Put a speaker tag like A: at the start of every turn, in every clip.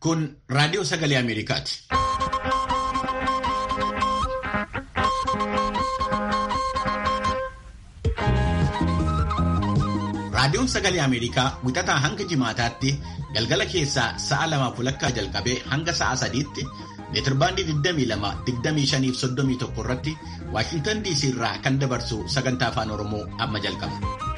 A: Kun raadiyoo sagalee Ameerikaati. Raadiyoon sagalee Ameerikaa wixataa hanga jimaataatti galgala keessaa sa'a lamaaf walakkaa jalqabee hanga sa'a sadiitti meetirbaandii 22, 25 irratti Waashintan DC irraa kan dabarsu sagantaa afaan Oromoo amma jalqaba.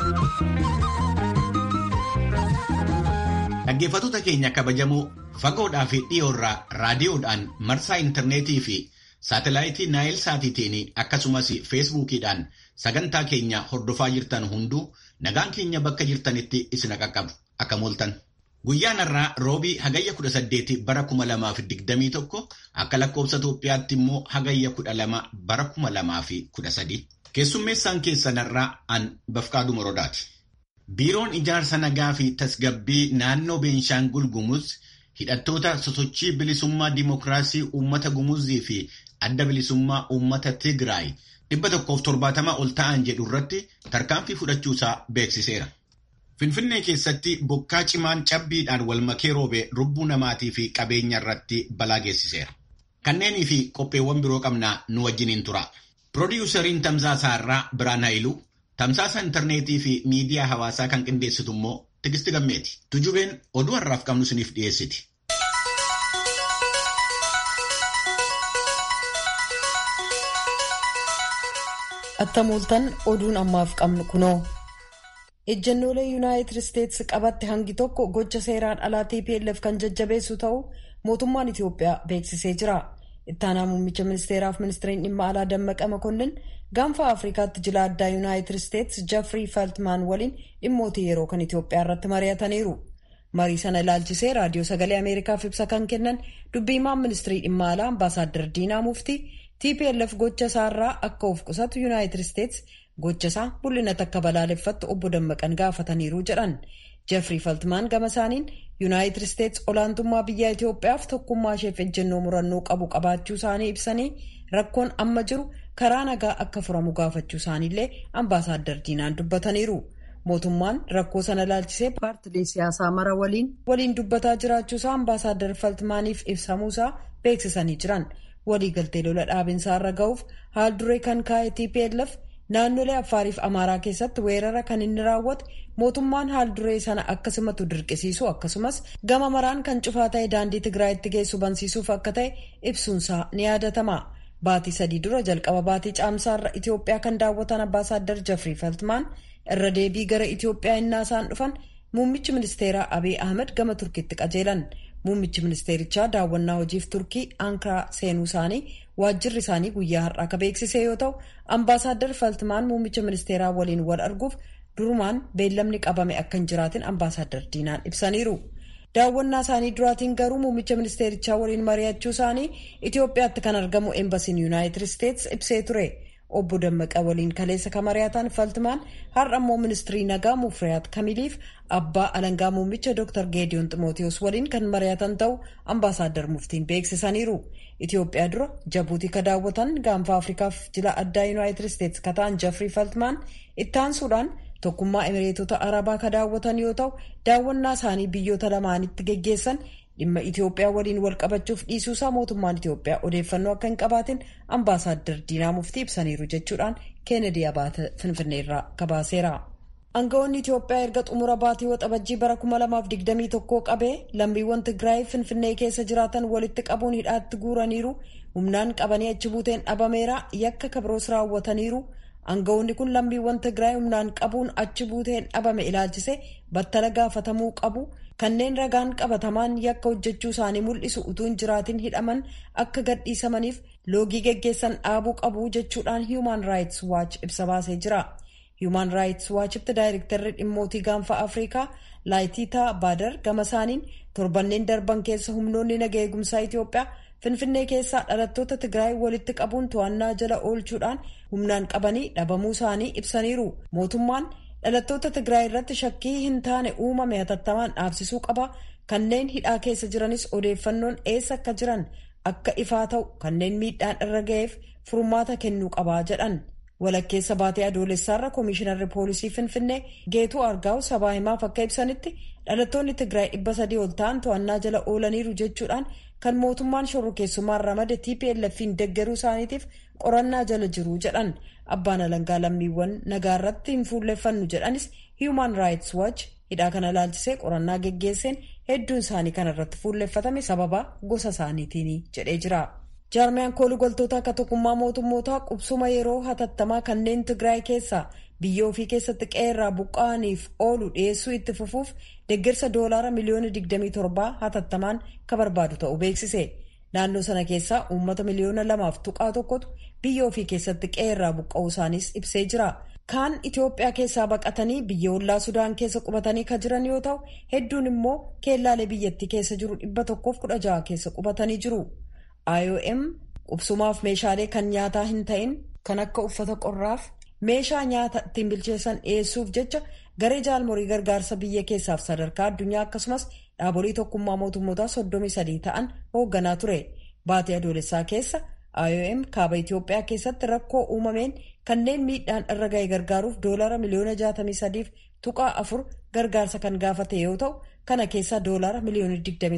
A: Dhaggeeffattoota keenya kabajamoo fagoodhaa fi dhiyoorraa raadiyoodhaan marsaa intarneetii fi saatalaayitii naayil saatiitiin akkasumas feesbuukiidhaan sagantaa keenya hordofaa jirtan hunduu nagaan keenya bakka jirtanitti isin qaqqabu akka mooltan. Guyyaan har'aa roobii hagayya 18 bara 2021 akka lakkoobsa Itoophiyaatti immoo hagayya 12 bara 2013 keessummeessaan keessan har'aa an Bafqaaduu Morodaati. Biiroon ijaarsa nagaa fi tasgabbii naannoo Beenshaangul Gumuz hidhattoota sosochii bilisummaa dimokiraasii uummata Gumuzii fi adda bilisummaa uummata Tigraay dhibba tokkoof torbaatama ol ta'an jedhu irratti tarkaanfii fudhachuusaa beeksiseera. Finfinnee keessatti bokkaa cimaan cabbiidhaan wal makee roobee lubbuu namaatii fi qabeenya irratti balaa geessiseera. Kanneenii fi qopheewwan biroo qabnaa nu wajjiniin tura. Piroodyuusariin Tamsaasaa irraa Biraan Haayiluu, Tamsaasa intarneetii fi miidiyaa hawaasaa kan qindeessitu immoo Tigisti Gammeeti. Tujubeen oduu har'aaf qabnu isiniif dhiyeessiti.
B: Attamooltan oduun ammaaf qabnu kunoo. ejjennoolee yuunaayitid isteetsi qabatte hangi tokko gocha seeraan alaa TPLF kan jajjabeessu ta'uu mootummaan Itiyoophiyaa beeksisee jira. Ittaanaa muummicha ministeeraaf ministeeriin dhimma alaa Dammaqa Makonnin gaanfa Afrikaatti jila addaa yuunaayitid isteetsi Jeffrey Feltman waliin dhimmoota yeroo kan Itiyoophiyaa irratti mari'ataniiru. Marii sana ilaalchisee raadiyoo sagalee Ameerikaaf ibsa kan kennan dubbiimaan ministeerii dhimma alaa ambaasaaddar Diinaa Muftii TPLF gocha isaarraa akka of qusatu yuunaayitid isteetsi gocha isaa mul'inatti akka balaaleffattu obbo Dammaqan gaafataniiru jedhan Jeffrey Feltmaan gama isaaniin yuunaayitid isteetsi olaantummaa biyya Itiyoophiyaaf tokkummaa isheef ejjennoo murannoo qabu qabaachuu isaanii ibsanii rakkoon amma jiru karaa nagaa akka furamu gaafachuu isaaniillee ambaasaaddar diinaan dubbataniiru. Mootummaan rakkoo sana ilaalchisee paartilee siyaasaa mara waliin waliin dubbataa jiraachuusaa ambaasaaddar Feltmaaniif ibsamuusaa beeksisanii jiran waliigaltee lola dhaabinsaa irra ga'uuf haal duree kan kaa'e TPLF naannolee affaariif amaaraa keessatti weerara kan inni raawwate mootummaan haal duree sana akkasumatu dirqisiisu akkasumas gama maraan kan cufaa ta'e daandii tigraayitti geessu bansiisuuf akka ta'e ibsuunsaa ni yaadatama baatii sadii dura jalqaba baatii caamsaarra itiyoophiyaa kan daawwatan ambaasaaddar jeffrey feltmaan irra deebii gara itiyoophiyaa innaa isaan dhufan muummichi ministeeraa abiy ahmed gama turkiitti qajeelan muummichi ministeerichaa daawwannaa hojiif turkii ankaraa seenuu isaanii waajjirri isaanii guyyaa har'aa akka beeksise yoo ta'u ambaasaaddar faltmaan muummicha ministeeraa waliin wal arguuf durumaan beellamni qabame akka hin jiraatin ambaasaaddar diinaan ibsaniiru daawwannaa isaanii duraatiin garuu muummicha ministeerichaa waliin mari'achuu isaanii itiyoophiyaatti kan argamu eembasiin yuunaayitid isteetsi ibsee ture obbo Dammaqa waliin kaleessa kan mari'atan faltmaan har'a immoo ministirii nagaa mufriyaat kamiliif abbaa alangaa muummicha dr geediyoon ximootiyoos waliin kan mari'atan ta'uu ambaasaaddar muftiin beeksisaniiru itiyoophiyaa dura jabuutii ka daawwatan gaanfa afrikaaf jila addaa yuunaayitid isteetsi ka ta'an jeffrey faltmaan ittaansuudhaan tokkummaa emireetota arabaa ka daawwatan yoo ta'u daawwannaa isaanii biyyoota lamaanitti geggeessan dhimma Itiyoophiyaa waliin wal qabachuuf dhiisuusaa mootummaan Itiyoophiyaa odeeffannoo akka hin qabaatin ambaasaaddar Diinaa Muftii ibsaniiru jechuudhaan Keenedi Abaata Finfinneerraa gabaaseera. Aangawoonni Itiyoophiyaa erga xumura baatii waxabajjii bara 2021 qabee lammiiwwan Tigraay Finfinnee keessa jiraatan walitti qabuun hidhaatti guuraniiru humnaan qabanii achi buuteen dhabameera yakka kabroos raawwataniiru. Aangawoonni kun lammiiwwan Tigraay humnaan qabuun achi buuteen dhabame ilaalchise battala gaafatamuu qabu. kanneen ragaan qabatamaan yakka hojjechuu isaanii mul'isu utuu hin jiraatin hidhaman akka gadhiisamaniif loogii geggeessan dhaabuu qabu jechuudhaan Human Rights Watch ibsa baasee jira. Human Rights Watchitti daayirektarri dhimmootii gaanfa Afrikaa Laayitiitaa Baadar gama isaaniin torbanneen darban keessa humnoonni naga eegumsaa Itiyoophiyaa Finfinnee keessaa dhalattoota Tigraay walitti qabuun to'annaa jala oolchuudhaan humnaan qabanii dhabamuu isaanii ibsaniiru. Mootummaan dhalattoota Tigraay irratti shakkii hin taane uumame hatattamaan dhaabsisuu qaba. Kanneen hidhaa keessa jiranis odeeffannoon eessa akka jiran akka ifaa ta'u kanneen miidhaan irra ga'eef furmaata kennuu qabaa jedhan. walakkeessa baatee adoolessaarra koomishinarri poolisii finfinnee geetuu argaa'u sabaa himaaf akka ibsanitti dhalattoonni tigraay dhibba sadii ol ta'an to'annaa jala oolaniiru jechuudhaan kan mootummaan shorrokeessummaan ramade tplf'n deggeruu isaaniitiif qorannaa jala jiru jedhan abbaan alangaa lammiiwwan nagaa irratti hin fuulleeffannu jedhanis human rights watch hidhaa kana ilaalchisee qorannaa geggeesseen hedduun isaanii kana irratti fuulleeffatame sababa gosa isaaniitiin jedhee jira. jaarmiyaan koolugaltoota akka tokkummaa mootummootaa qubsuma yeroo hatattamaa kanneen tigraay keessaa biyya ofii keessatti qeerraa buqqa'aniif oolu dhiyeessuu itti fufuuf deeggarsa doolaara miliyoona 27 hatattamaan ka barbaadu ta'uu beeksise naannoo sana keessaa uummata miliyoona lamaaf tuqaa tokkotu biyya ofii keessatti qeerraa buqqa'uu isaaniis ibsee jira kaan itiyoophiyaa keessaa baqatanii biyya ollaa sudaan keessa qubatanii ka jiran yoo ta'u hedduun immoo keellaalee biyyattii keessa jiru 116 keessa qubatanii jiru. IOM qubsumaaf meeshaalee kan nyaataa hin ta'in kan akka uffata qorraaf meeshaa nyaata ittiin bilcheessan dhiyeessuuf jecha garee jaalmorii gargaarsa biyya keessaaf sadarkaa addunyaa akkasumas dhaabolee tokkummaa mootummootaa 33 ta'an hoogganaa ture baatee adoolessaa keessa IOM kaaba Itiyoophiyaa keessatti rakkoo uumameen kanneen miidhaan irra ga'e gargaaruuf doolara miliyoona 63 tuqaa afur gargaarsa kan gaafate yoo ta'u kana keessaa doolara miliyoona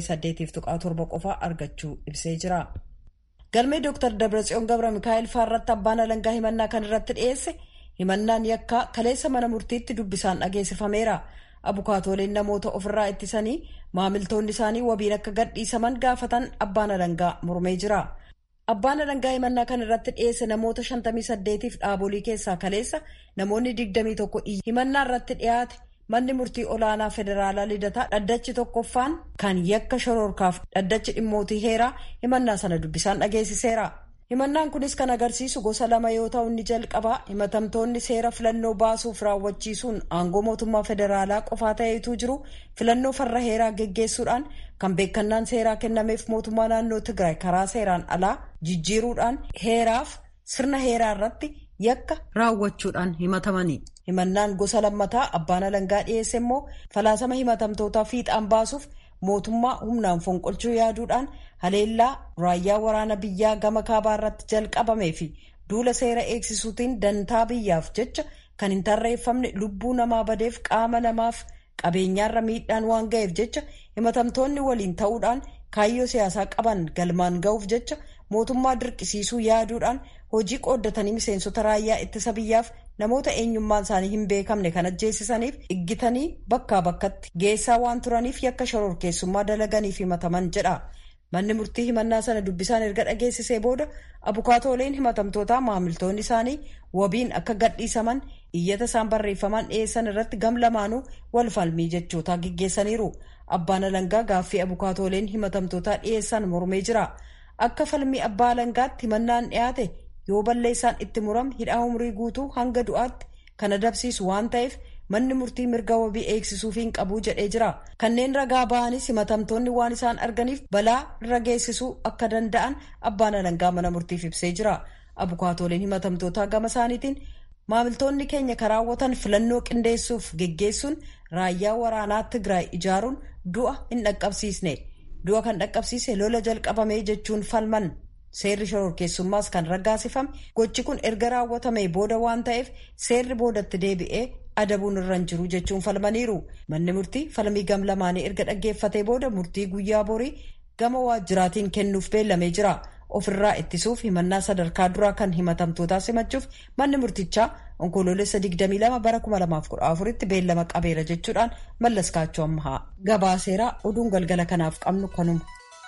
B: 28 tuqaa torba qofaa argachuu ibsee jira. galmee dr dabratsiyoon gabra mikaa'el faarratti abbaan alangaa himannaa kan irratti dhiyeesse himannaan yakkaa kaleessa mana murtiitti dubbisaan dhageessifameera abukaatooleen namoota ofirraa ittisanii maamiltoonni isaanii wabiin akka gadhiisaman gaafatan abbaan alangaa mormee jira. abbaan alangaa himannaa kan irratti dhiyeesse namoota 58f dhaabolii keessaa kaleessa namoonni 21 himannaa irratti dhiyaate manni murtii olaanaa federaalaa lidataa dhaddachi tokkoffaan kan yakka shororkaaf dhaddachi dhimmootii heeraa himannaa sana dubbisaan dhageessiseera himannaan kunis kan agarsiisu gosa lama yoo ta'u inni jalqabaa himatamtoonni seera filannoo baasuuf raawwachiisuun aangoo mootummaa federaalaa qofaa ta'eetu jiru filannoo farra heeraa geggeessuudhaan kan beekannaan seeraa kennameef mootummaa naannoo tigraay karaa seeraan alaa jijjiiruudhaan heeraaf sirna heeraa irratti yakka raawwachuudhaan himatamani. himannaan gosa lammataa abbaan alangaa dhiyeesse immoo falaasama himatamtootaa fiixaan baasuuf mootummaa humnaan fonqolchuu yaaduudhaan haleellaa raayyaa waraana biyyaa gama kaabaa irratti jalqabamee fi duula seera eegsisuutiin dantaa biyyaaf jecha kan hin tarreeffamne lubbuu namaa badeef qaama namaaf qabeenyaarra miidhaan waan ga'eef jecha himatamtoonni waliin ta'uudhaan kaayyoo siyaasaa qaban galmaan ga'uuf jecha mootummaa dirqisiisuu yaaduudhaan hojii qooddatanii miseensota raayyaa ittisa biyyaaf namoota eenyummaan isaanii hin beekamne kan ajjeesisaniif iggitanii bakkaa bakkatti geessaa waan turaniif yakka shororkeessummaa dalaganiif himataman jedha. manni murtii himannaa sana dubbisaan erga dhageessisee booda abukaatooleen himatamtootaa maamiltoonni isaanii wabiin akka gadhiisaman iyyata isaan barreeffamaan dhiyeessan irratti gam lamaanuu wal falmii jechootaa gaggeessaniiru abbaan alangaa gaaffii abukaatooleen himatamtootaa dhiyeessan mormee jira akka falmii abbaa alangaatti himannaan dhiyaate yoo balleessaan itti murame hidhaa umrii guutuu hanga du'aatti kan adabsiisu waan ta'eef manni murtii mirga wabii eegsisuufiin qabuu jedhee jira kanneen ragaa ba'anis himatamtoonni waan isaan arganiif balaa irra geessisuu akka danda'an abbaan alangaa mana murtiif ibsee jira abukaatooleen himatamtootaa gama isaaniitiin maamiltoonni keenya karaawwatan filannoo qindeessuuf geggeessuun raayyaa waraanaa tigraay ijaaruun du'a hin dhaqqabsiisne du'a kan dhaqqabsiise lola jalqabamee jechuun falman seerri shororkeessummaas kan raggaasifame gochi kun erga raawwatamee booda waan ta'eef seerri boodatti deebi'ee adabuun irra hin jiru jechuun falmaniiru manni murtii falmii gam lamaanii erga dhaggeeffatee booda murtii guyyaa borii gama waajjiraatiin kennuuf beellamee jira ofirraa ittisuuf himannaa sadarkaa duraa kan himatamtootaa simachuuf manni murtichaa onkoloolessa 22 bara 2014 tti beellama qabeera jechuudhaan mallas kaachoo ammaa gabaaseeraa oduun galgala kanaaf qabnu kanuma.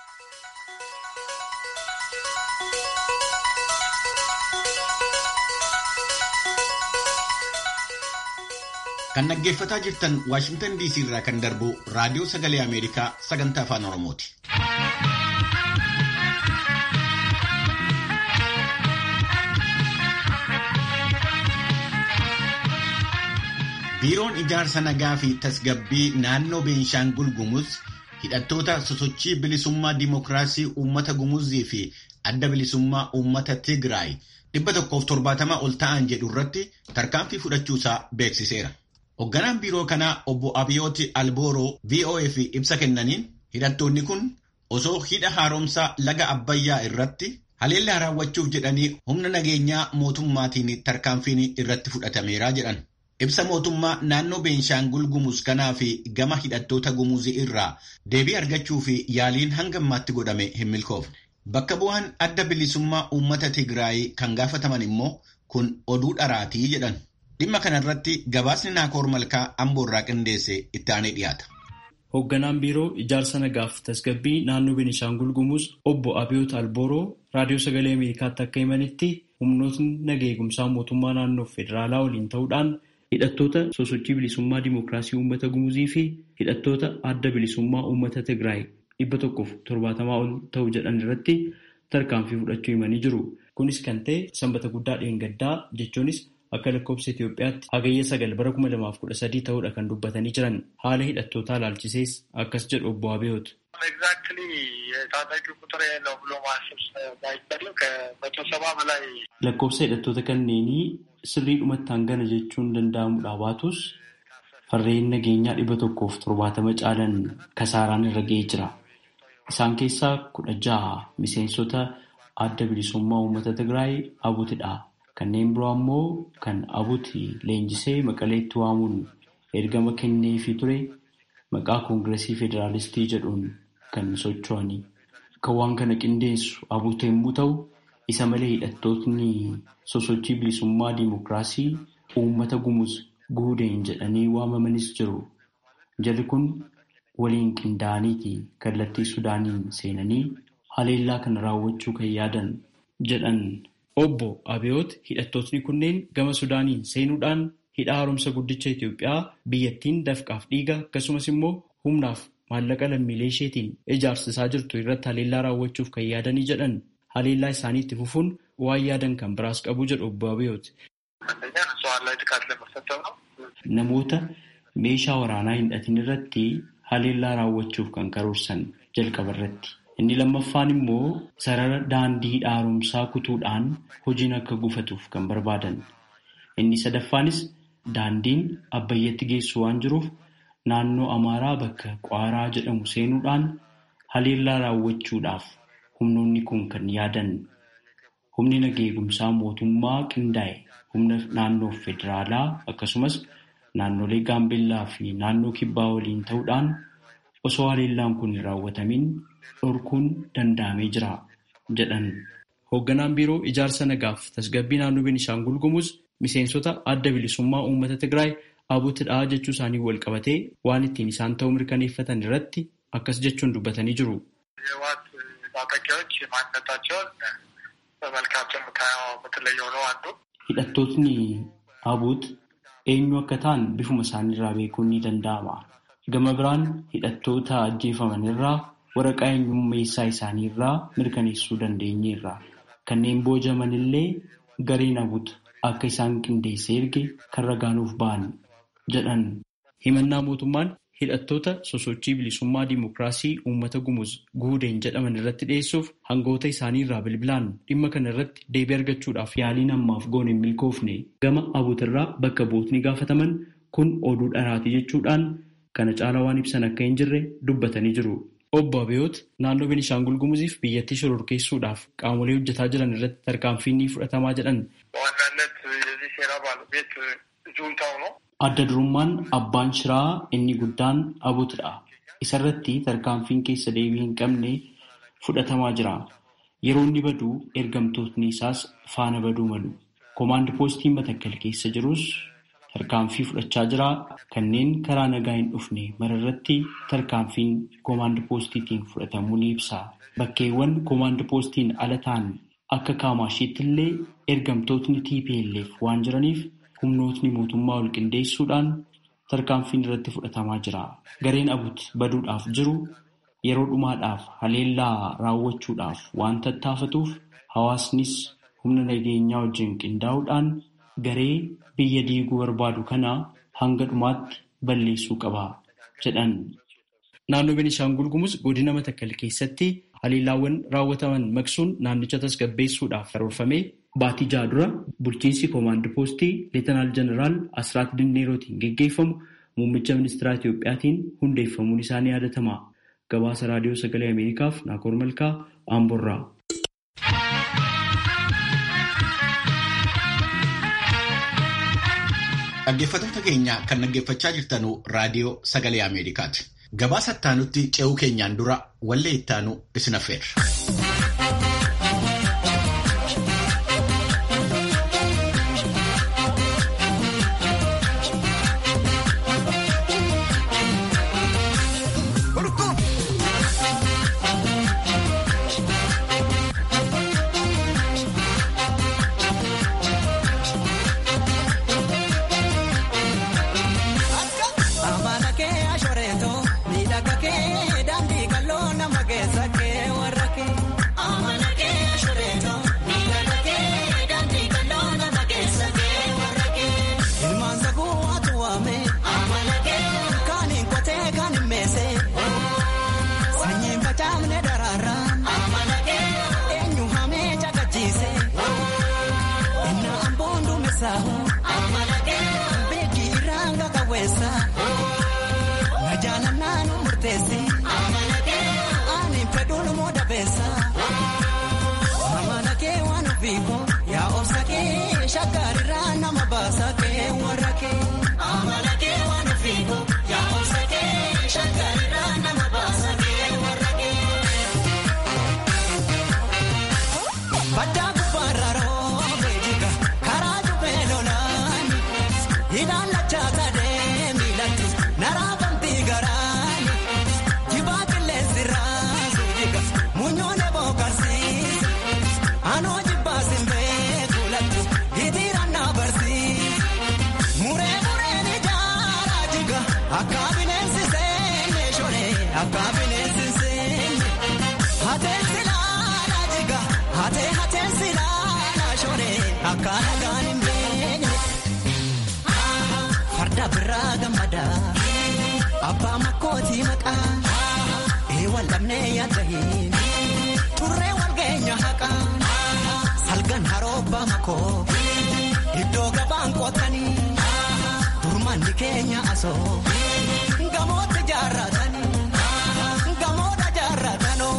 A: Kan dhaggeeffataa jirtan Waashingtan DC irraa kan darbu Raadiyoo Sagalee Ameerikaa sagantaa Afaan Oromooti. Biiroon Ijaarsa Nagaa fi Tasgabbii naannoo Beenshaangul Gumuz hidhattoota sosochii bilisummaa Dimookiraasii Uummata Gumuzii fi adda bilisummaa Uummata Tigraay dhibba tokkoof torbaatama ol ta'an jedhu irratti tarkaanfii fudhachuusaa beeksiseera. Hoogganaan biiroo kanaa obbo Abiyooti Albooroo VOAf ibsa kennaniin hidhattoonni kun osoo hidha haaromsaa laga Abbayyaa irratti Haleellaa raawwachuuf jedhanii humna nageenyaa mootummaatiin tarkaanfiin irratti fudhatameera jedhan. Ibsa mootummaa naannoo Beenshaangul Gumuz kanaa fi gama hidhattoota Gumuzii irraa deebii argachuu fi yaaliin hanga ammaatti godhame hin milkoofne. Bakka bu'aan adda bilisummaa uummata Tigraay kan gaafataman immoo kun oduu dharaatii jedhan. Dhimma kanarratti gabaasni Naakoor Malkaa Amboorraa qindeesse itti aanee dhiyaata.
C: Hoogganaan biiroo ijaarsa nagaaf tasgabbii naannoo Benishaangul Gumuz obbo Abiyoot Albooroo raadiyoo sagalee Ameerikaatti akka himanitti humnootni naga eegumsaa mootummaa naannoo federaalaa waliin ta'uudhaan hidhattoota sosochii bilisummaa dimookiraasii uummata Gumuzii fi hidhattoota adda bilisummaa uummata Tigraay dhibba tokkoof torbaatamaa ol ta'u jedhan irratti tarkaanfii fudhachuu himanii jiru. Kunis kan ta'e sanbata guddaa dheengaddaa jechuunis akka lakkoofsa Itoophiyaatti hagayya sagal bara kuma lamaaf kudha sadii ta'uudha kan dubbatanii jiran haala hidhattootaa ilaalchisees akkas jedhu obbo Abiyoot.
D: ኤግዛክትሊ የታጣቂ ቁጥር ነው ብሎ ማሰብ ባይቻልም ከመቶ ሰባ በላይ
C: lakkoofsa hidhattoota kanneenii sirriidhumatti hangana jechuun danda'amudha baatus farreen nageenyaa dhibba tokkoof torbaatama caalan kasaaraan irra ga'ee jira. Isaan keessaa kudha jaha miseensota adda bilisummaa uummata Tigraay abutidha. Kanneen biroo ammoo kan abuti leenjisee maqaleetti waamuun ergama kenneefii ture maqaa koongiresii federaalistii jedhuun kan socho'anii. Kan waan kana qindeessu abuuta yommuu ta'u, isa malee hidhattootni sosochii bilisummaa diimokiraasii uummata gumuz guudeen jedhanii waamamanis jiru. Jarri kun waliin qindaa'aniiti kallattii Sudaaniin seenanii haleellaa kana raawwachuu kan yaadan jedhan. Obbo Abiyoot hidhattootni kunneen gama Sudaaniin seenuudhaan hidha haaromsa guddicha Itoophiyaa biyyattiin dafqaaf dhiiga akkasumas immoo humnaaf maallaqa lammiilee isheetiin ijaarsisaa jirtu irratti haleellaa raawwachuuf kan yaadanii jedhan haleellaa isaanii itti fufuun waan yaadan kan biraas qabu jedhu obbo Abiyoot. Namoota meeshaa waraanaa hin hidhatin irratti haleellaa raawwachuuf kan karoorsan jalqaba irratti. Inni lammaffaan immoo sarara daandii hidha haaromsaa kutuudhaan hojiin akka gufatuuf kan barbaadan. Inni sadaffaanis daandiin abbayyatti geessu waan jiruuf naannoo Amaaraa bakka Qwaaraa jedhamu seenuudhaan haleellaa raawwachuudhaaf humnoonni kun kan yaadan. Humni nageegumsaa mootummaa qindaa'e humna naannoo federaalaa akkasumas naannolee Gaambeellaa fi naannoo Kibbaa waliin ta'uudhaan osoo haleellaan kun hin raawwatamin dhorkuun danda'amee jira jedhan. Hoogganaan biiroo ijaarsa nagaaf tasgabbii naannoo Beenishaangul Gumuz miseensota adda bilisummaa uummata Tigraay abutidhaa jechuu isaanii wal qabatee waan ittiin isaan ta'uu mirkaneeffatan irratti akkas jechuun dubbatanii jiru.
D: የህወሓት ታጣቂዎች ማንነታቸውን በመልካቸው የምትለየው ነው አንዱ
C: Hidhattootni abut eenyu akka ta'an bifuma isaaniirraa beekuun ni danda'ama. Gama biraan hidhattoota ajjeefaman irraa waraqaa eenyummeessaa isaanii irraa mirkaneessuu dandeenyeerra. Kanneen boojaman illee gareen abut akka isaan qindeessee erge kan ragaanuuf ba'an jedhan. Himannaa mootummaan hidhattoota sosochii bilisummaa diimokiraasii uummata gumuz guudeen jedhaman irratti dhiyeessuuf hangoota isaanii irraa bilbilaan dhimma kana irratti deebii argachuudhaaf yaaliin ammaaf goone hin milkoofne gama abuutirraa bakka bootni gaafataman kun oduu dharaati jechuudhaan kana caalaa waan ibsan akka hin jirre dubbatanii jiru. Obbo Abiyoot naannoo Beenishaangul Gumuziif biyyattii shororkeessuudhaaf qaamolee hojjetaa jiran irratti tarkaanfiin ni fudhatamaa jedhan.
D: በዋናነት የዚህ ሴራ ባለቤት ጁንታው ነው።
C: Adda durummaan abbaan shiraa inni guddaan abutidha. Isarratti tarkaanfiin keessa deebii hin qabne fudhatamaa jira. Yeroo inni badu ergamtootni isaas faana baduu malu. Koomaand poostiin Matakkal keessa jirus tarkaanfii fudhachaa jira. Kanneen karaa nagaa hin dhufne mararratti tarkaanfiin koomaand poostiitiin fudhatamuu ni ibsa. Bakkeewwan koomaand poostiin ala ta'an akka Kaamashiitti illee ergamtootni TPLF waan jiraniif humnootni mootummaa ol qindeessuudhaan tarkaanfiin irratti fudhatamaa jira. Gareen abut baduudhaaf jiru yeroo dhumaadhaaf haleellaa raawwachuudhaaf waan tattaafatuuf hawaasnis humna nageenyaa wajjin qindaa'uudhaan garee biyya diiguu barbaadu kana hanga dhumaatti balleessuu qaba jedhan. Naannoo Beenishaangul Gumuz godina Matakkal keessatti haleellaawwan raawwataman maqsuun naannicha tasgabbeessuudhaaf karoorfamee Baatii jaha dura bulchiinsi koomaand poostii leetanaal jeneraal Asraat Dinneerootiin geggeeffamu muummicha ministeeraa Itiyoophiyaatiin hundeeffamuun isaa ni yaadatama. Gabaasa raadiyoo sagalee Ameerikaaf Naakoor Malkaa Amborraa.
A: Dhaggeeffattoota keenya kan dhaggeeffachaa jirtanu raadiyoo sagalee Ameerikaati. Gabaasa ittaanutti ce'uu keenyaan dura wallee ittaanu isin affeerra.
E: Farda biraa gammadaa abbaa makkootii maqaa eewwan lamnee yaadda hin turree wal geenya haqaa salgan haroobbaa makoo iddoo gabaan qootanii durmanni keenya asoo gamootti jaarratanii gamoodha jaarratanoo.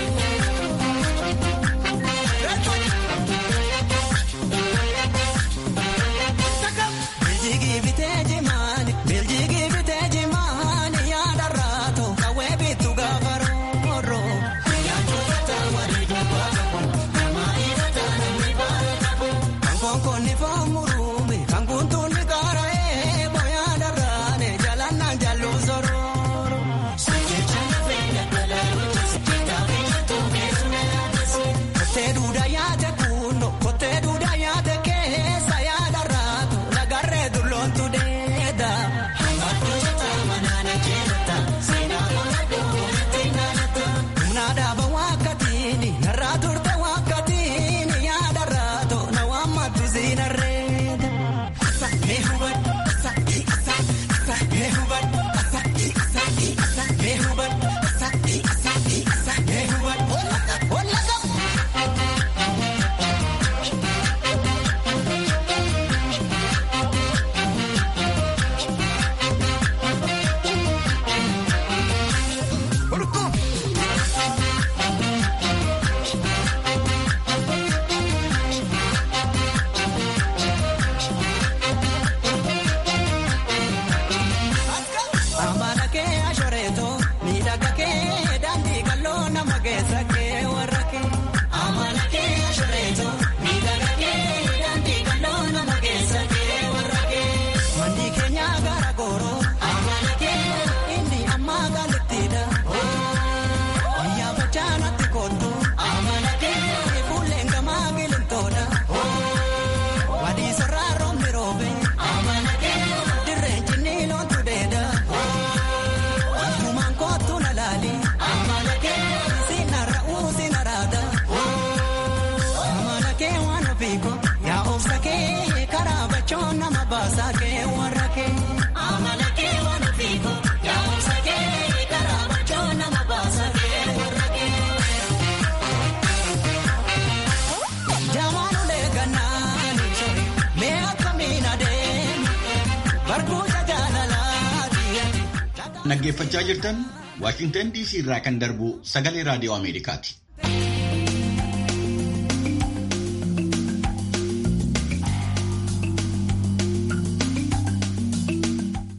A: Dhaggeeffachaa jirtan Waashingtan DC irraa kan darbu sagalee raadiyoo Ameerikaati.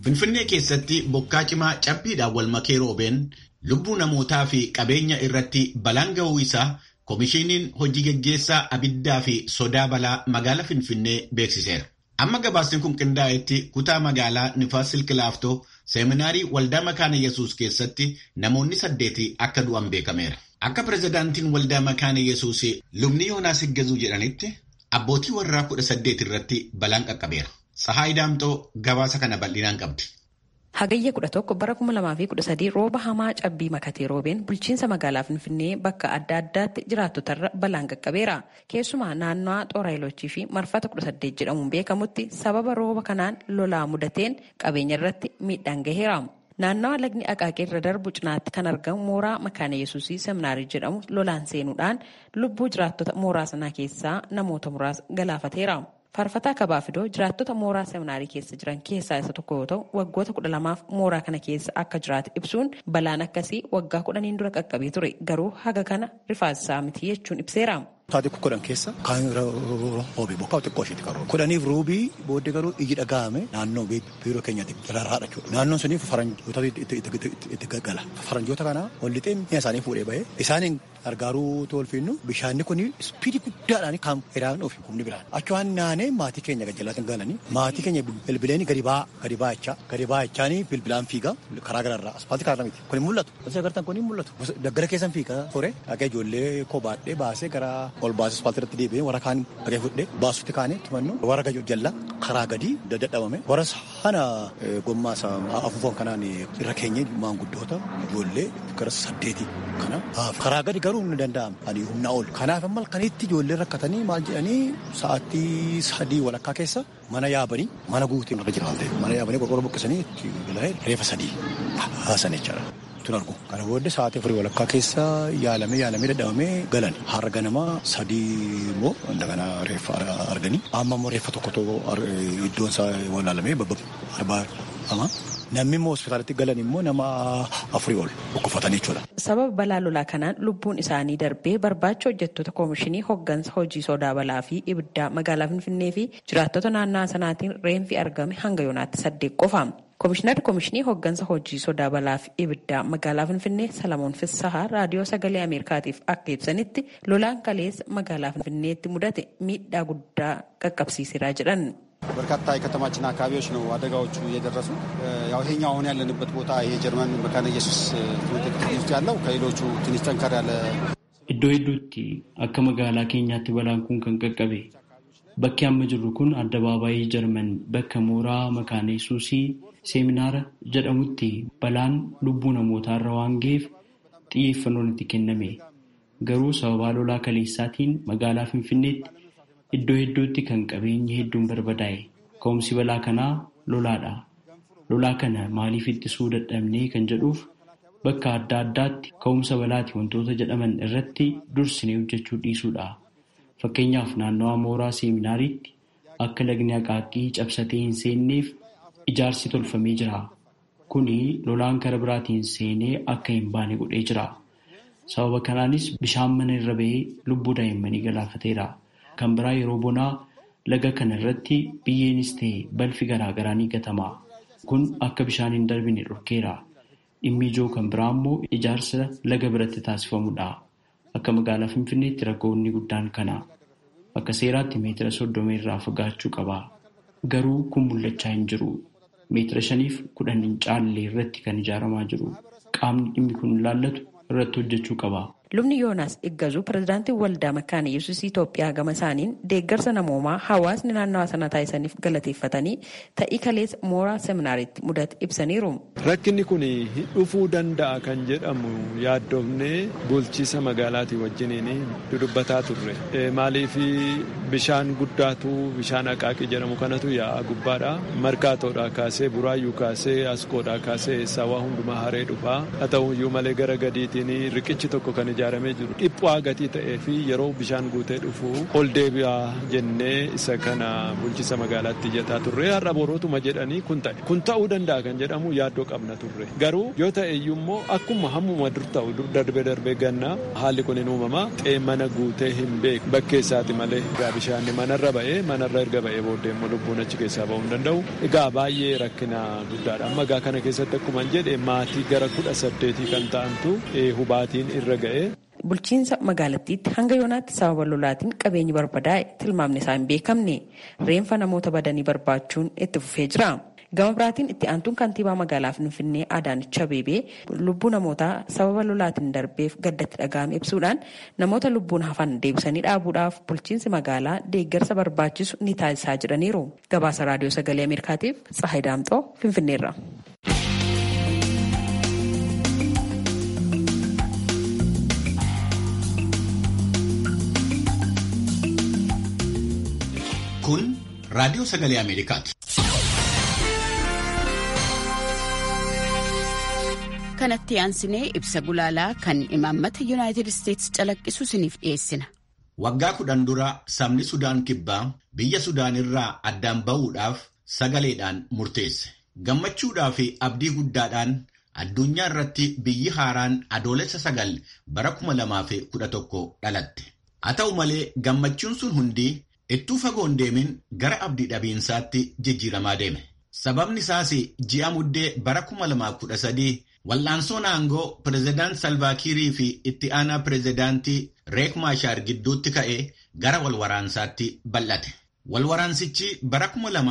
A: Finfinnee keessatti bokkaa cimaa cabbiidhaan wal makee roobeen lubbuu namootaa fi qabeenya irratti balaan ga'uu isaa Komishiiniin hojii geggeessaa abiddaa fi sodaa balaa magaalaa Finfinnee beeksiseera. Amma gabaasni kun qindaa'etti kutaa magaalaa Nifaas Silkilaaftoo seeminaarii waldaa makaana Yesuus keessatti namoonni saddeeti akka du'an beekameera. Akka pirezidaantiin waldaa makaana Yesuus lubni Yoonaas Higgazuu jedhanitti abbootii warraa kudha saddeet irratti balaan qaqqabeera. Sahaay Daamtoo gabaasa kana bal'inaan qabdi.
F: Hagayya kudha tokko bara kuma lamaa fi kudha sadii rooba hamaa cabbii makatee roobeen bulchiinsa magaalaa Finfinnee bakka adda addaatti jiraattotarra balaan qaqqabeera. Keessumaa naannawaa Xooraayilochii fi marfata kudha saddeet jedhamuun beekamutti sababa rooba kanaan lolaa mudateen qabeenya irratti miidhaan gaheera. Naannawa lagni aqaaqee irra darbu cinaatti kan argamu mooraa makaana yesuusii seminaarii jedhamu lolaan seenuudhaan lubbuu jiraattota mooraa sanaa keessaa namoota muraasa galaafateera. Faarfataa Kabaafidoo jiraattota mooraa seminaarii keessa jiran keessaa isa tokko yoo ta'u waggoota kudha lamaaf mooraa kana keessa akka jiraate ibsuun balaan akkasii waggaa kudhaniin dura qaqqabee ture garuu haga kana rifaasisaa miti jechuun ibseera.
G: Taatee kudhan keessa kaan roobii bokkaa xiqqoo isheetti qaroo. Kudhaniif roobii booddee garuu iyyi dhaga'ame naannoo biiroo keenyatti rarraadha jechuudha. Naannoon suniif faranjoota itti gaggala. Faranjoota kana ol lixee mi'a isaanii fuudhee bahee isaaniin gargaaruu tolfinnu bishaanni kun ispiidii guddaadhaan kan iraan ofi humni biraan. Achi waan naanee maatii keenya gajjallaatiin galanii maatii keenya bilbileen gadi ba'aa gadi ba'achaa gadi ba'achaanii bilbilaan fiigaa karaa gararraa aspaaltii karaa miti. Kun mul'atu. Kun agartan kun mul'atu. Daggala keessan fiigaa ture dhagee ijoollee koo baadhee baasee gara ol baasee aspaaltii irratti deebi'ee warra kaan dhagee fudhee baasutti kaanee tumannu warra gajoo jallaa karaa gadi dadhabame warra sana gommaa afuufan kanaan irra keenye maanguddoota ijoollee gara saddeeti kana karaa gadi garuu ni danda'ama ani humna ol kanaaf amma kanitti ijoollee rakkatanii maal jedhanii sa'aatii sadii walakkaa keessa mana yaabanii mana guutee irra jiraate mana yaabanii qorqorroo buqqisanii itti galee reefa sadii haasan jechaadha. tun argu kana booddee sa'aatii afurii walakkaa keessa yaalamee yaalamee dadhabamee galan har'a ganama sadii immoo indagana reeffa arganii amma immoo reeffa tokkotu iddoon isaa walaalamee arbaa ama namni immoo hospitaalatti galan immoo nama afurii ol dhukkufatanii jechuudha.
F: Sababa balaa lolaa kanaan lubbuun isaanii darbee barbaacha hojjettoota koomishinii hoggansa hojii sodaa balaa fi ibiddaa magaalaa Finfinnee fi jiraattota naannoo sanaatiin reenfi argame hanga yoonaatti saddeet qofa. Koomishinarri koomishinii hoggansa hojii sodaa balaa fi ibiddaa magaalaa Finfinnee Salamoon Fissahaa raadiyoo sagalee Ameerikaatiif akka ibsanitti lolaan kaleessa magaalaa Finfinneetti mudate miidhaa guddaa qaqqabsiiseera jedhan.
H: በርካታ የከተማችን አካባቢዎች ነው አደጋዎቹ እየደረሱ ያው ይሄኛው አሁን ያለንበት ቦታ ይሄ ጀርመን መካነ ኢየሱስ ትምህርት ቤት ውስጥ ያለው ከሌሎቹ ትንሽ ጠንከር ያለ
C: Iddoo hedduutti akka magaalaa keenyaatti balaan kun kan qaqqabe. Bakki amma jirru kun addabaabaayii Jarman bakka mooraa makaana Yesuusii seeminaara jedhamutti balaan lubbuu namootaarra waan ga'eef xiyyeeffannoon itti kenname. Garuu sababaa lolaa kaleessaatiin magaalaa Finfinneetti Iddoo hedduutti kan qabeenyi hedduun barbadaa'e. Ka'umsi balaa kanaa lolaadha. Lolaa kana maaliif ittisuu dadhabnee kan jedhuuf bakka adda addaatti ka'umsa balaati wantoota jedhaman irratti dursinee hojjechuu dhiisuudha. Fakkeenyaaf naannawaa mooraa seeminaariitti akka lagni aqaaqii cabsatee hin seenneef ijaarsi tolfamee jira. Kuni lolaan karaa biraatiin seenee akka hin baane godhee jira. Sababa kanaanis bishaan mana irra ba'ee lubbuu daa'immanii galaafateera. Kan biraa yeroo bonaa laga kana irratti biyyeenis ta'e balfi garaa garaa ni gatama. Kun akka bishaan hin darbine dhorkeera. Dhimmi ijoo kan biraa immoo ijaarsa laga biratti taasifamudha. Akka magaalaa Finfinneetti rakkoonni guddaan kana. Akka seeraatti meetira soddoma irraa fagaachuu qaba. Garuu kun mul'achaa hin jiru. Meetira shaniif kudhan hin caalle irratti kan ijaaramaa jiru. Qaamni dhimmi kun ilaallatu irratti hojjechuu qaba.
F: Lubni Yoonaas Iggazuu pirezidaantii waldaa makaana Yesuus Itoophiyaa gama isaaniin deeggarsa namoomaa hawaasni naannawa sana taasisaniif galateeffatanii ta'ii kaleessa mooraa seminaariitti mudate ibsaniiru.
I: Rakkinni kun dhufuu danda'a kan jedhamu yaaddoofnee bulchiisa magaalaatii wajjiniin dudubbataa turre. Maaliif bishaan guddaatu bishaan aqaaqii jedhamu kanatu yaa'a gubbaadha. Markaatoodhaa kaasee buraayyuu kaasee askoodhaa kaasee sawaa hundumaa haree dhufaa. Haa ta'u iyyuu malee gara gadiitiin riqichi tokko kan ijaaramee jiru dhiphaa gatii ta'ee fi yeroo bishaan guutee dhufu ol deebi'aa jennee isa kana bulchiisa magaalaatti iyyataa turre har'a borootuma jedhanii kun ta'e kun ta'uu danda'a kan jedhamu yaaddoo qabna turre garuu yoo ta'e iyyuu immoo akkuma hammuma dur ta'u dur darbee darbee gannaa haalli kun hin uumama xee mana guutee hin beeku bakkee isaati malee egaa bishaan manarra ba'ee manarra erga ba'ee booddee immoo lubbuun achi keessaa ba'uu hin danda'u egaa baay'ee rakkina guddaadha amma egaa kana keessatti akkuma jedhe maatii gara kudha saddeetii kan ta'antu hubaatiin irra ga'e.
F: Bulchiinsa magaalattiitti hanga yoonaatti sababa lolaatiin qabeenyi barbadaa'e tilmaamni isaa hin beekamne reenfa namoota badanii barbaachuun itti fufee jira. Gama biraatiin itti aantuun kantiibaa magaalaa Finfinnee Adaanech Abeebee lubbuu namootaa sababa lolaatiin darbeef gaddatti dhaga'ame ibsuudhaan namoota lubbuun hafan deebisanii dhaabuudhaaf bulchiinsi magaalaa deeggarsa barbaachisu ni taasisaa jedhaniiru. Gabaasa Raadiyoo Sagalee Ameerikaatiif Tsahayi Daamxoo Finfinneerra.
A: Kun Raadiyoo Sagalee Ameerikaati.
J: kanatti aansinee ibsa gulaalaa kan imaammata yuunaayitid isteetsi calaqqisu isiniif dhiyeessina.
A: Waggaa kudhan dura sabni Sudaan kibbaa biyya Sudaan irraa addaan ba'uudhaaf sagaleedhaan murteesse. Gammachuudhaa fi abdii guddaadhaan addunyaa irratti biyyi haaraan adoolessa sagal bara kuma lamaa fi kudha tokko dhalatte. Haa ta'u malee gammachuun sun hundi ittuu fagoon deemin gara abdii dhabiinsaatti jijjiiramaa deeme. Sababni isaas ji'a muddee bara kuma lamaa kudha sadii Wal'aansoon aangoo pireezidaant Salvaakiirii fi itti aanaa pireezidaantii Reek Maashaar gidduutti ka'ee gara walwaraansaatti bal'ate. Walwaraansichi bara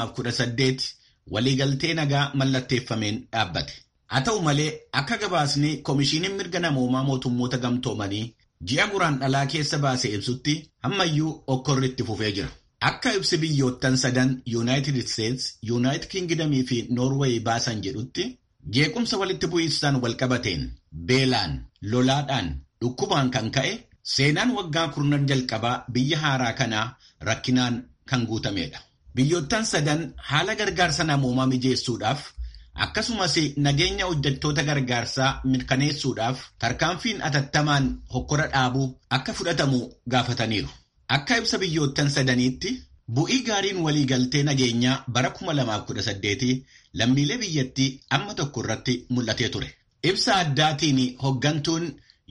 A: 2018 waliigaltee nagaa mallatteeffameen dhaabbate. Haa ta'u malee akka gabaasni Komishiiniin Mirga Namoomaa Mootummoota Gamtoomanii ji'a guraan dhalaa keessa baasee ibsutti ammayyuu okkorri itti fufee jira. Akka ibsi biyyoottan sadan Yuunaayitid Steets, Yuunaayitid Kingidamii fi Noorweey baasan jedhutti Jeequmsa walitti bu'iinsaan walqabateen beelaan lolaadhaan dhukkubaan kan ka'e seenaan waggaa kurnan jalqabaa biyya haaraa kanaa rakkinaan kan guutamedha. Biyyoottan sadan haala gargaarsa namoomaa mijeessuudhaaf akkasumas nageenya hojjettoota gargaarsaa mirkaneessuudhaaf tarkaanfiin atattamaan hokkora dhaabuu akka fudhatamu gaafataniiru. Akka ibsa biyyoottan sadaniitti bu'ii gaariin waliigaltee nageenyaa bara 2018 lammiilee biyyattii amma tokko irratti mul'atee ture. Ibsa addaatiin hoggantuun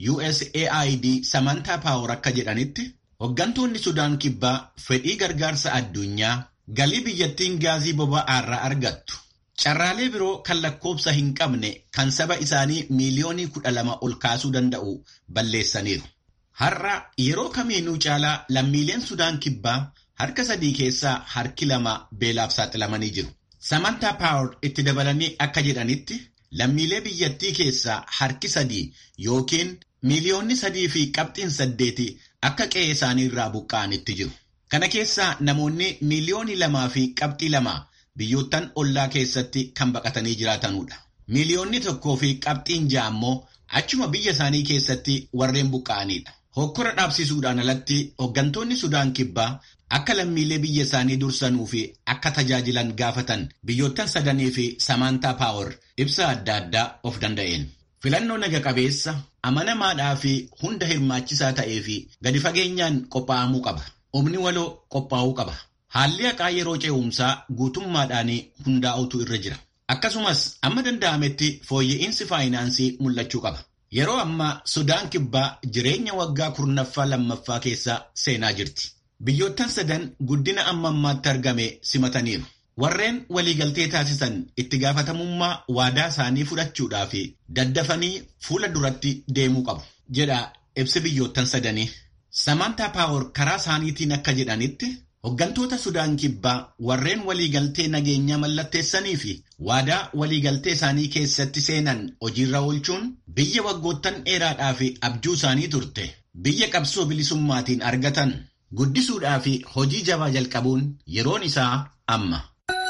A: USAID Samantaa Paawar akka jedhanitti hoggantoonni Sudaan Kibbaa fedhii gargaarsa addunyaa galii biyyattiin gaazii boba'aa irraa argattu. Carraalee biroo kan lakkoobsa hin qabne kan saba isaanii miiliyoonii kudha lama ol kaasuu danda'u balleessaniiru. Har'a yeroo kamiinuu caalaa lammiileen Sudaan Kibbaa harka sadii keessaa harki lama beelaaf saaxilamanii jiru. Samantaa Paawar itti dabalanii akka jedhanitti lammiilee biyyattii keessaa harki sadii yookiin miiliyoonni sadii fi qabxiin saddeeti akka qe'ee isaanii irraa buqqa'anitti jiru. Kana keessaa namoonni miiliyoonii lamaa fi qabxii lama biyyoottan ollaa keessatti kan baqatanii jiraatanudha. Miiliyoonni tokkoo fi qabxiin ja'a immoo achuma biyya isaanii keessatti warreen buqqa'anidha. Hokkora dhaabsisuudhaan alatti hooggantoonni Sudaan Kibbaa akka lammiilee biyya isaanii dursanuu fi akka tajaajilan gaafatan biyyoottan sadanii fi Samantaa Paawar ibsa adda addaa of danda'een. Filannoo naga qabeessa, amanamaadhaa fi hunda hirmaachisaa ta'ee fi gadi fageenyaan qophaa'amuu qaba. Humni waloo qophaa'uu qaba. Haalli haqaa yeroo ce'umsaa guutummaadhaan hundaa'utu irra jira. Akkasumas amma danda'ametti fooyya'insi faayinaansii mul'achuu qaba. Yeroo ammaa Sudaan Kibbaa jireenya waggaa kurnaffaa lammaffaa keessa seenaa jirti. Biyyoottan sadan guddina amma ammaatti argame simataniiru. Warreen waliigaltee taasisan itti gaafatamummaa waadaa isaanii fudhachuudhaa fi daddafanii fuula duratti deemuu qabu. Jedha ibsi biyyoottan sadanii. Samantaa Paawar karaa isaaniitiin akka jedhanitti Hoggantoota Sudaan Kibbaa warreen waliigaltee nageenyaa mallatteessanii fi waadaa waliigaltee isaanii keessatti seenan hojiirra oolchuun biyya waggoottan dheeraadhaa fi abjuu isaanii turte biyya qabsoo bilisummaatiin argatan guddisuudhaa fi hojii jabaa jalqabuun yeroon isaa amma.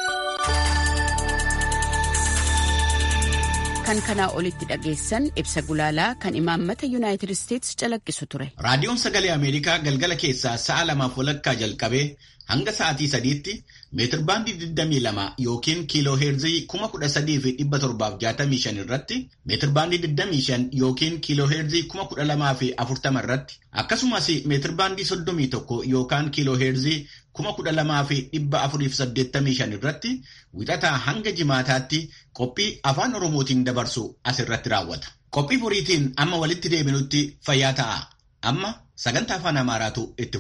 J: Kan kanaa olitti dhageessan ibsa gulaalaa kan imaammata Yuunaayitid Isteetsi calaqqisu ture.
A: Raadiyoon Sagalee Ameerikaa galgala keessaa sa'a lamaaf walakkaa jalqabee hanga sa'aatii sadiitti meetirbaandii 22 yookiin kiiloo heerzii 13765 irratti meetirbaandii 25 yookiin kiiloo heerzii 12040 irratti akkasumas meetirbaandii 31 yookaan kiiloo heerzii 12485 irratti wixataa hanga jimaataatti qophii afaan oromootiin dabarsu asirratti raawwata. Qophii boriitiin amma walitti deebinutti fayyaa ta'a. Amma sagantaa afaan amaaraatu itti